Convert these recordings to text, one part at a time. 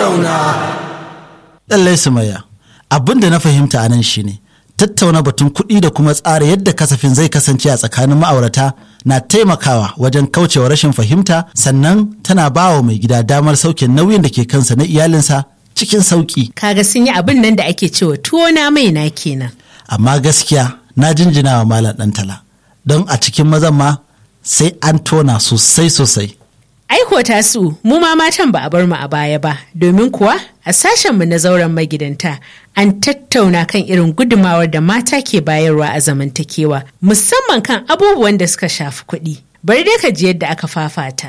tattauna. Lallai Sumayya, abin da na fahimta a nan shine tattauna batun kuɗi da kuma tsara yadda kasafin zai kasance a tsakanin ma'aurata na taimakawa wajen kaucewa rashin fahimta sannan tana ba wa mai gida damar sauke nauyin da ke kansa na iyalinsa cikin sauƙi. Kaga sun yi abin nan da ake cewa tuwo na mai na kenan. Amma gaskiya na jinjina wa malam ɗantala don a cikin mazan ma sai an tona sosai sosai. Aiko tasu mu ma matan ba a bar mu a baya ba domin kuwa a sashenmu na zauren magidanta an tattauna kan irin gudumawar da mata ke bayarwa a zamantakewa musamman kan abubuwan da suka shafi kuɗi. Bari dai ka ji yadda aka fafata.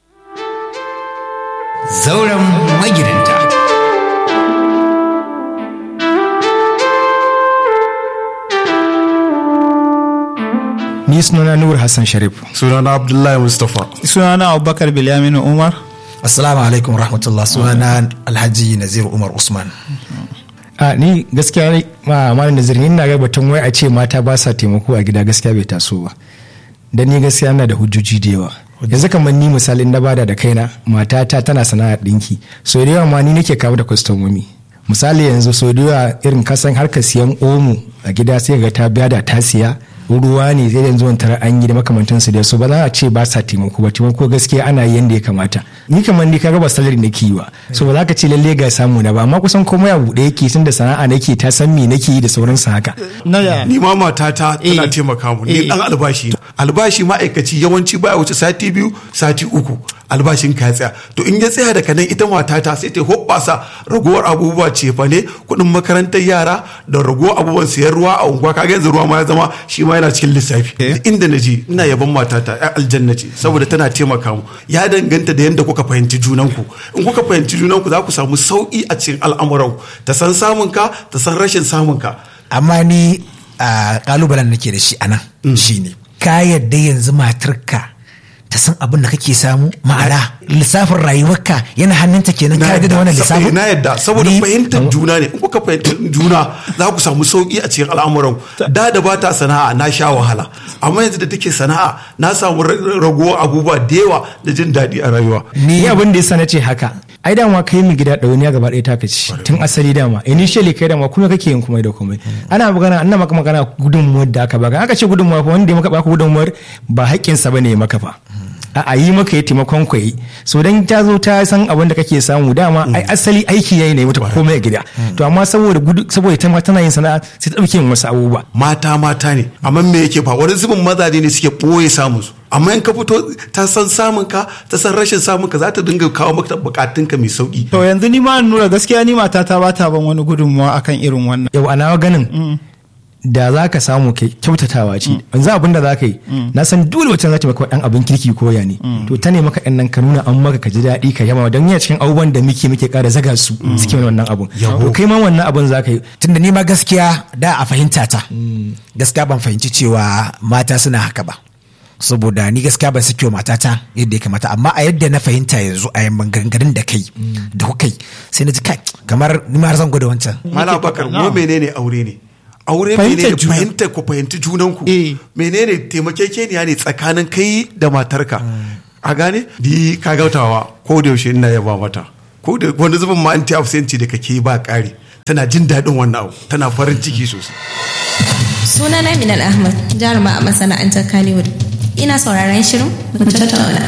Zauren magidanta. Ni sunana Nur Hassan Sharif. Sunana Abdullahi Mustapha. sunana abubakar bilyaminu umar Assalamu alaikum rahmatullah sunana Alhaji Nazir Umar Usman. A ni gaskiya ne ma malam Nazir ni ina ga batun wai a ce mata ba sa taimako a gida gaskiya bai taso ba. Dan ni gaskiya ina da hujjoji da yawa. Yanzu kamar ni misalin na bada da kaina matata tana sana'ar ɗinki. So da yawa ma ni nake kawo da kwastomomi. Misali yanzu so da yawa irin kasan harkar siyan omo a gida sai ga ta biya da ta siya ruwa ne zai yanzu wani tara an yi da makamantansu da su ba za a ce ba sa taimako ba taimako gaskiya ana yi yadda ya kamata ni kamar ni kaga ba salari nake yi ba so ba za ka ce lalle ga samu na ba amma kusan komai a buɗe yake tun da sana'a nake ta san me nake yi da sauransu haka na ya Ni ma matata tana Eh. taimaka mu. Ni Eh. dan albashi ne. Albashi ma'aikaci yawanci baya wuce sati biyu, sati uku. Albashin ka ya tsaya. To in ya tsaya daga nan ita matata sai ta hoɓɓasa ragowar abubuwa cefa ne, kuɗin makarantar yara da ragowar abubuwan siyan ruwa a unguwa. Kaga yanzu ruwa ma ya zama shi ma yana cikin lissafi. Duk Inda na je ina yaban matata ya aljanna ce saboda tana taimaka mu. Ya danganta da yadda kuka fahimci junanku. In kuka fahimci junanku za ku samu sauƙi a cikin al'amuranku. Ta san samunka, ta san rashin samunka. Amma ni a kalubalen nake da shi a nan shine ka yadda yanzu matarka ta san abin da kake samu ma'ana lissafin rayuwarka yana hannunta kenan ka yarda da wannan lissafin na yadda saboda Ni- fahimtar juna ne in kuka fahimtar juna za ku samu sauki a cikin al'amuran da da ba ta sana'a na sha wahala amma yanzu da take sana'a na samu ra- ragowar abubuwa da yawa da jin daɗi a rayuwa ni abin da yasa na ce haka ai dama kai mu gida ɗauniya gaba ɗaya taka ci tun asali dama initially kai dama kuma kake yin komai da komai ana magana ana maka magana gudunmuwar da aka baka aka ce gudunmuwa fa wanda ya maka baka gudunmuwar ba haƙƙinsa bane ya maka fa a a yi maka ya taimakon ku yi so dan ta zo ta san abin da kake samu dama ai asali aiki yayi ne mata komai a gida to amma saboda gudu saboda ita ma tana yin sana'a sai ta dauke yin wasu abubuwa mata mata ne amma me yake fa wani zubin mazaje ne suke ɓoye samun su amma in ka fito ta san samun ka ta san rashin samun ka za ta dinga kawo maka bukatun ka mai sauki to yanzu ni ma nura gaskiya ni matata ba ta ban wani gudunmawa akan irin wannan yau a nawa ganin da za ka samu kai kyautatawa ce yanzu abin da za ka yi na san dole wacce za ta maka dan abin kirki ko ya ne to ta ne maka ɗan nan ka nuna an maka ka ji daɗi ka yaba don yana cikin abubuwan da muke muke ƙara zaga su suke mana wannan abun to kai ma wannan abun za ka yi tunda ni ma gaskiya da a fahimta ta gaskiya ban fahimci cewa mata suna haka ba saboda ni gaskiya ban sake wa matata yadda ya kamata amma a yadda na fahimta yanzu a yamman gangarin da kai da kuka yi sai na ji kai kamar ni ma har zan gwada wancan Mala bakar mu menene aure ne aure Fahimtar menene juna. fahimtar ku fahimci junanku Eh. menene taimakekeniya ne tsakanin kai da matarka a gane di ka gautawa ko da yaushe ina yaba mata ko da wani zubin ma anti absenti da kake ba ƙari tana jin daɗin wannan abu tana farin ciki sosai Sunana Minal Ahmad, jaruma a masana'antar Kannywood. Ina sauraron shirin mu tattauna.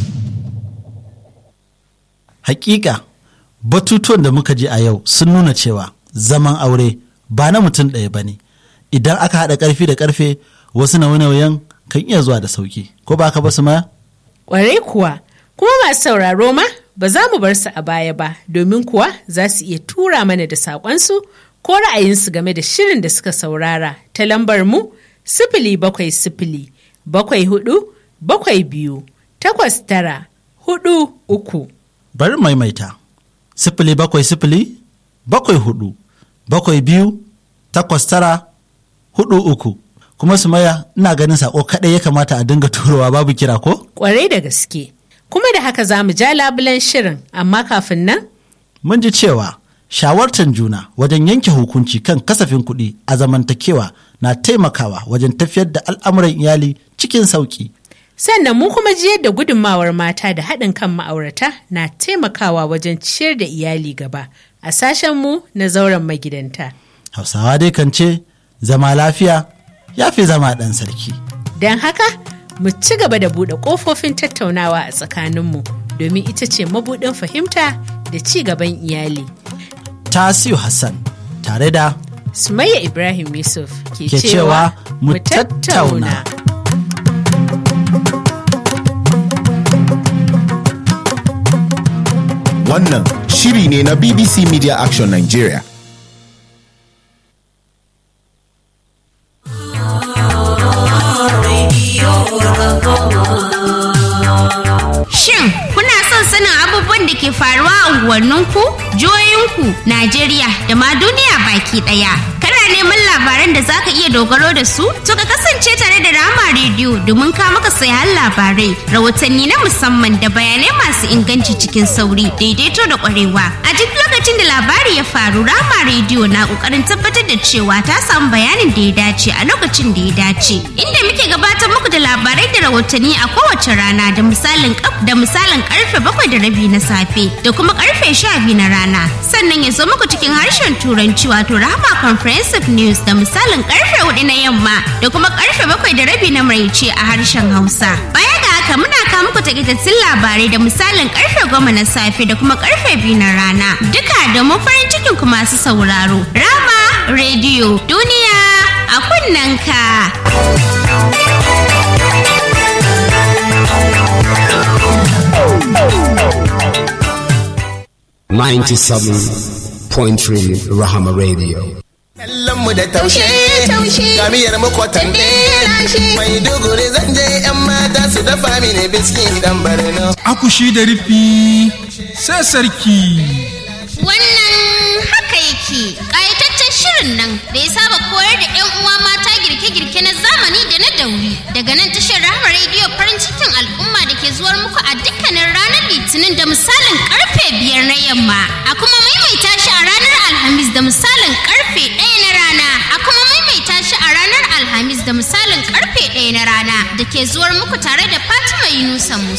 Hakika batutuwan da muka ji a yau sun nuna cewa zaman aure ba na mutum ɗaya ba ne. Idan aka haɗa ƙarfi da ƙarfe wasu nauye-nauyen kan iya zuwa da sauki. Ko ba ka ba su maya? Ƙwarai kuwa, kuma masu sauraro ma ba za mu bar su a baya ba domin kuwa za su iya tura mana da saƙonsu ko ra'ayinsu game da shirin da suka saurara ta lambar mu sifili bakwai sifili bakwai hudu bakwai biyu takwas tara hudu uku. Bari maimaita. Sifili bakwai sifili bakwai hudu bakwai biyu takwas tara hudu uku. Kuma su maya ina ganin saƙo kaɗai ya kamata a dinga turowa babu kira ko? Ƙwarai da gaske. Kuma da haka za mu ja labulen shirin amma kafin nan Mun ji cewa shawartar juna wajen yanke hukunci kan kasafin kuɗi a zamantakewa na taimakawa wajen tafiyar da al'amuran iyali cikin sauƙi. Sannan mu kuma ji yadda gudunmawar mata da haɗin kan ma'aurata na taimakawa wajen ciyar da iyali gaba a sashen mu na zauren magidanta. hausawa dai kan ce zama lafiya ya fi zama ɗan sarki Don haka, mu ci gaba da buɗe ƙofofin tattaunawa a tsakaninmu domin ita ce mabuɗin fahimta da ci gaban iyali. tasiu hassan tare da Sumayya Ibrahim Yusuf ke, Ke cewa mu tattauna. Wannan shiri ne na BBC Media Action Nigeria. Shin kuna son sanin abubuwan da ke faruwa a unguwanninku, jihohinku, Najeriya da ma duniya baki ɗaya? Kana neman labaran da zaka iya dogaro da su? To ka kasance tare da Rama Radio domin ka maka sayan labarai, rahotanni na musamman da bayanai masu inganci cikin sauri, daidaito da ƙwarewa. A duk lokacin da labari ya faru, Rama Radio na ƙoƙarin tabbatar da cewa ta samu bayanin da ya dace a lokacin da ya dace. Inda muke gabatar muku da labarai da rahotanni a kowace rana da misalin kaf da misalin karfe bakwai da rabi na safe da kuma karfe sha biyu na rana sannan ya zo muku cikin harshen turanci wato rahama comprehensive news da misalin karfe hudu na yamma da kuma karfe bakwai da rabi na maraice a harshen hausa baya ga haka muna kawo muku takaitattun labarai da misalin karfe goma na safe da kuma karfe biyu na rana duka domin farin cikin ku masu sauraro rama rediyo duniya a kunnanka. Ninety-seven point three Rahama Radio. mu da taushe kamiyar makwatan mai duguri zan je yan mata su dafa mini biski dan barno akushi da rufi sai sarki Wannan haka yake ƙayataccen shirin nan da ya saba koyar da 'yan uwa mata girke-girke na zamani da na dauri daga nan tashar Rahama rediyo farin cikin al'umma da ke zuwar muku a dukkanin ranar litinin da misalin karfe biyar na yamma a kuma maimaita shi a ranar alhamis da misalin karfe ɗaya na rana a kuma maimaita shi a ranar alhamis da misalin karfe ɗaya na rana da ke zuwar muku tare da fatima yunusa musa